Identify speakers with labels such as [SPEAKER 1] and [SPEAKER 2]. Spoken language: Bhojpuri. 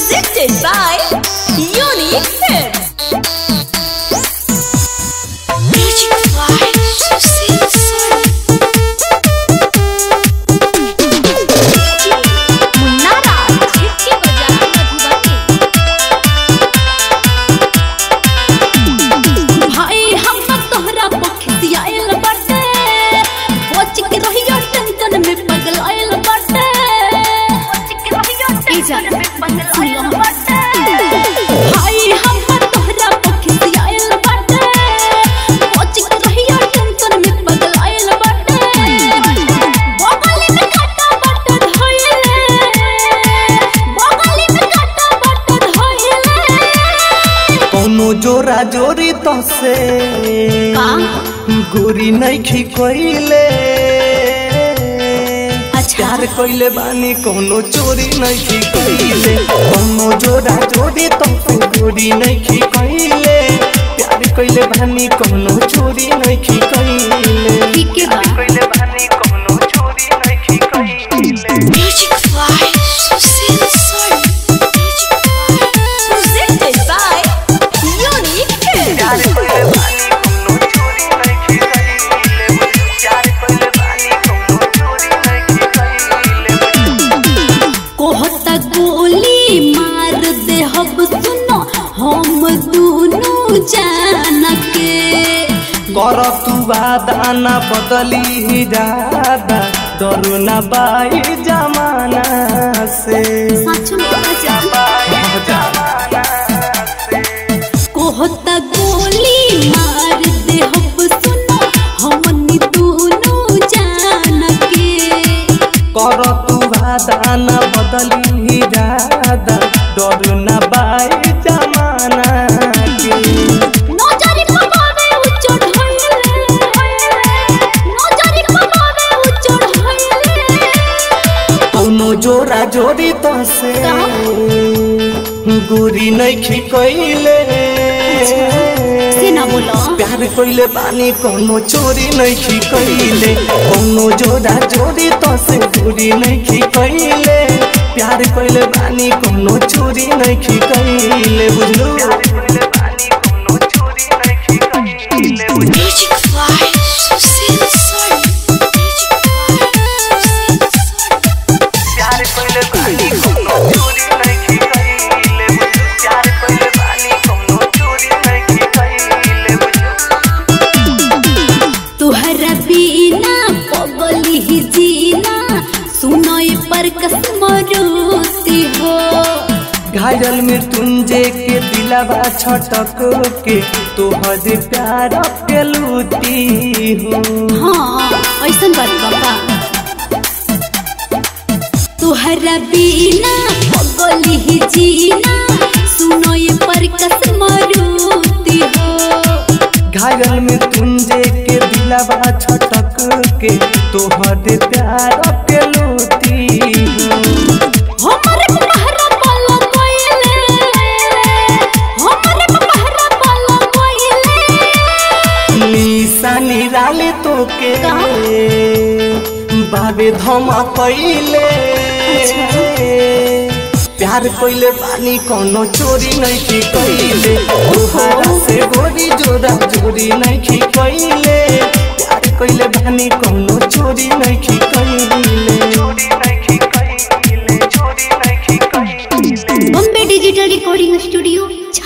[SPEAKER 1] Presented by Unique Hits.
[SPEAKER 2] Magic fly, Susie Sun.
[SPEAKER 1] मुन्ना राज छिटके बजा मधुबनी
[SPEAKER 3] भाई हम तोहरा पखियाइल बाटे बच के रहियो टेंशन में पगलाइल बाटे बच के रहियो टेंशन में पगलाइल बाटे भाई हम तोहरा पखियाइल बाटे बच के रहियो टेंशन में पगलाइल बाटे बगल में काटा बाटे धइले बगल में काटा बाटे धइले
[SPEAKER 4] कौनो जोरा जोरी तसे गोरी नइखी कइले
[SPEAKER 3] अच्छा।
[SPEAKER 4] प्यार कइले बानी कौनो चोरी नइखी कइले कौनो जोरा जोरी तसे गोरी नइखी कइले प्यार कइले बानी कौनो चोरी नइखी कइले
[SPEAKER 3] ठीक है बा
[SPEAKER 4] कइले बानी कौनो चोरी नइखी कइले
[SPEAKER 2] Magic fly, Susie Sun. Magic fly.
[SPEAKER 1] Presented by Unique Hits.
[SPEAKER 4] प्यार कइले बानी कौनो चोरी नइखी कइले प्यार कइले बानी कौनो चोरी नइखी कइले
[SPEAKER 3] कोहता गोली मार दे हब सुनो हम दोनों जान के
[SPEAKER 4] कर तू वादा ना बदली इरादा डरू ना बाई जमाना से
[SPEAKER 3] सच में जा
[SPEAKER 4] जमाना से
[SPEAKER 3] कोहता गोली मार दे हब सुनो हम दोनों जान के
[SPEAKER 4] कर तू वादा ना बदली इरादा डरू ना बाई जमाना के
[SPEAKER 3] नजर पबावे उचड़ होइले नजर पबावे उचड़ होइले
[SPEAKER 4] कौनो जोरा जोरी तो से गोरी नइखी कइले
[SPEAKER 3] से ना बोलो
[SPEAKER 4] प्यार कइले बानी कोनो चोरी नइखी कइले कोनो जोड़ा जोड़ी तो से चोरी नइखी कइले प्यार कइले बानी कोनो चोरी नइखी कइले बुझलू
[SPEAKER 2] Magic fly, Susie Sun. Magic fly, Susie Sun.
[SPEAKER 4] प्यार कइले बानी कोनो चोरी नइखी कइले प्यार कइले बानी कोनो चोरी नइखी कइले
[SPEAKER 3] तुहरा बिना पगली ही जीना सुनोय पर कसम रोती हो
[SPEAKER 4] घायल मृत्युंजय के दिलावा छटक के तोहर प्यार के लूटी हूँ
[SPEAKER 3] हाँ ऐसन बात बाबा तुहरा बिना पगली ही जीना सुनोय पर कसम रोती हो
[SPEAKER 4] घायल मृत्युंजय के दिलावा छटक के तोहर प्यार के लूटी हूँ
[SPEAKER 3] हमरे पहरा पाला कोइले हमरे पहरा पाला कोइले
[SPEAKER 4] निशानी राले तो के बाबे धमा कैले प्यार कइले बानी कोनो चोरी नहीं की कइले तोहरा से गोरी जोड़ा जोड़ी नहीं की कइले प्यार कइले बानी कोनो चोरी नहीं की कइले चोरी नहीं की कइले चोरी नहीं की कइले
[SPEAKER 3] बॉम्बे डिजिटल रिकॉर्डिंग स्टूडियो